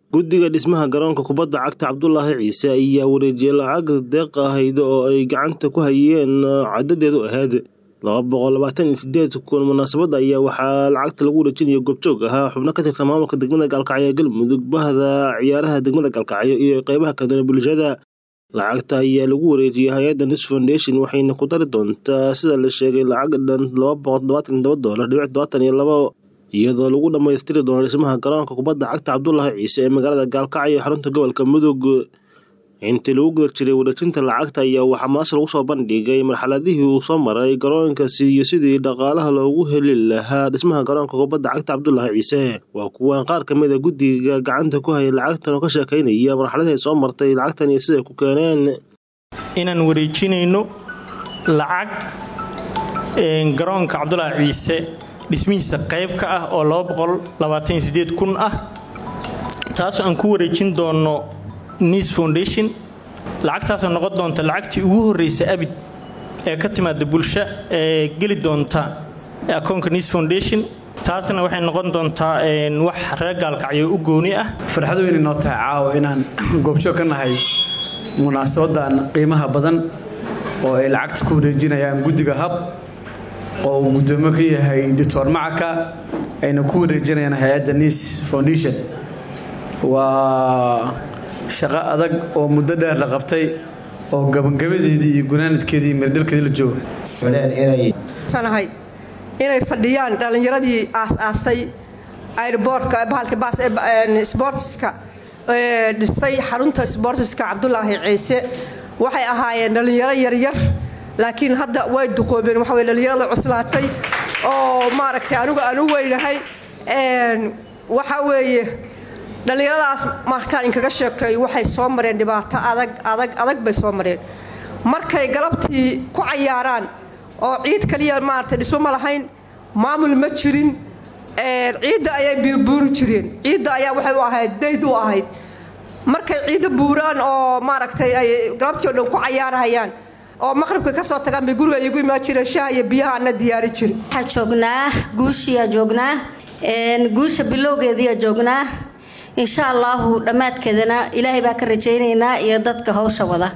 guddiga dhismaha garoonka kubadda cagta cabdulaahi ciise ayaa wareejiyey lacag deeq ahayd oo ay gacanta ku hayeen cadadeedu ahayd laba boqol labaatan iyo sideed kun munaasabadda ayaa waxaa lacagta lagu wareejinaya goobjoog ahaa xubno ka tirsan maamulka degmada gaalkacyo galmudug bahda ciyaaraha degmada gaalkacyo iyo qeybaha kale bulshada lacagta ayaa lagu wareejiyey hay-adda nis foundation waxayna ku dari doontaa sida la sheegay lacag dhan laba boqol todobaatan iyo todoba doolar dhibic todobaatan iyo labo iyadoo lagu dhammaystiri doono dhismaha garoonka kubadda cagta cabdulaahi ciise ee magaalada gaalkacyo xarunta gobolka mudug intii lagu guda jiray wareejinta lacagta ayaa waxaa maas lagu soo bandhigay marxaladihii uu soo maray garoonkaasi iyo sidii dhaqaalaha loogu heli lahaa dhismaha garoonka kubadda cagta cabdulaahi ciise waa kuwan qaar ka mid a guddiga gacanta ku haya lacagtan oo ka sheekaynaya marxaladii ay soo martay lacagtan iyo siday ku keeneen inaan wareejinayno lacag garoonka cabdulaahi ciise dhismihiisa qayb ka ah oo kun ah taasoo aan ku wareejin doono nis foundation lacagtaasoo noqon doonta lacagtii ugu horreysa abid ee ka timaada bulsho ee geli doonta akoonka nis foundation taasna waxay noqon doontaa wax reer gaalkacyo u gooni ah farxad weyn inoo tahay caawa inaan goobjoog ka nahay munaasabadan qiimaha badan oo ay lacagta ku wareejinayaan guddiga hab oo uu guddoomo ka yahay doctor macaka ayna ku wareejinayaan hay-adda nis foundation waa shaqo adag oo muddo dheer la qabtay oo gabagabadeedii iyo gunaanadkeedii mirdhalkeedii la joogo inay fadhiyaan dhallinyaradii aas-aastay airboortka bahalkasboortiska dhistay xarunta sboortiska cabdulaahi ciise waxay ahaayeen dhallinyaro yaryar laakiin hadda way duqoobeen waxa dhallinyarada cuslaatay oo maaragtay anigu aan u weynahay waxa weeye dhallinyaradaas markaan inkaga sheekeeyo waxay soo mareen dhibaato adag adag adag bay soo mareen markay galabtii ku cayaaraan oo ciid kaliya maaragtay dhismo ma lahayn maamul ma jirin ciidda ayay buurbuuri jireen ciidda ayaa waxay u ahayd dayd u ahayd markay ciidda buuraan oo maaragtay ay galabtii o dhan ku cayaarahayaan oo maqribka ka soo tagaan bay guriga igu imaan jireen shaha iyo biyaha ana diyaari jirin waxaa joognaa guushiyaa joognaa guusha bilowgeediyaa joognaa insha allaahu dhammaadkeedana ilaahay baa ka rajaynaynaa iyo dadka howsha wada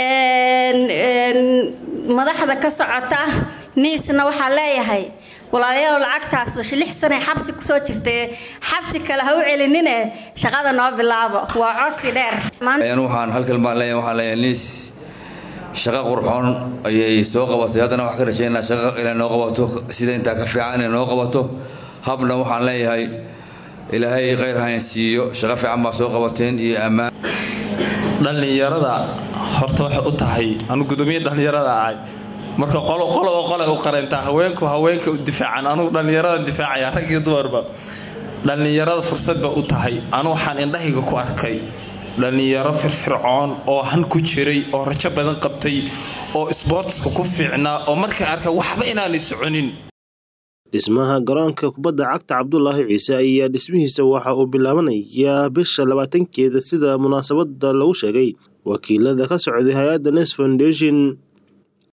madaxda ka socota niisna waxaa leeyahay walaalayaal lacagtaas lix sanay xabsi kusoo jirtay xabsi kale ha u celinine shaqada noo bilaabo waa codsi dheer waxaan halkan baan leeyahay waxaan leeyahay niis shaqo qurxoon ayay soo qabatay haddana waxaan ka rajaynaa shaqo inay noo qabato sida intaa ka fiican inay noo qabato habna waxaan leeyahay ilaahay khayr hayn siiyo shaqo fiican baa soo qabateen iyo ammaan dhallinyarada horta waxay u tahay anu gudoomiye dhallinyarada ahay marka qoloba qole u qareyntaa haweenku haweenka u difaacan anugu dhallinyarada difaacaya rag iyo dumarba dhallinyarada fursad ba u tahay anu waxaan indhahayga ku arkay dhallinyaro firfircoon oo han ku jiray oo rajo badan qabtay oo isboortiska ku fiicnaa oo markay arka waxba inaanay soconin dhismaha garoonka kubadda cagta cabdulaahi ciise ayaa dhismihiisa waxa uu bilaabanayaa bisha labaatankeeda sida munaasabada lagu sheegay wakiilada ka socday hay-adda nes foundation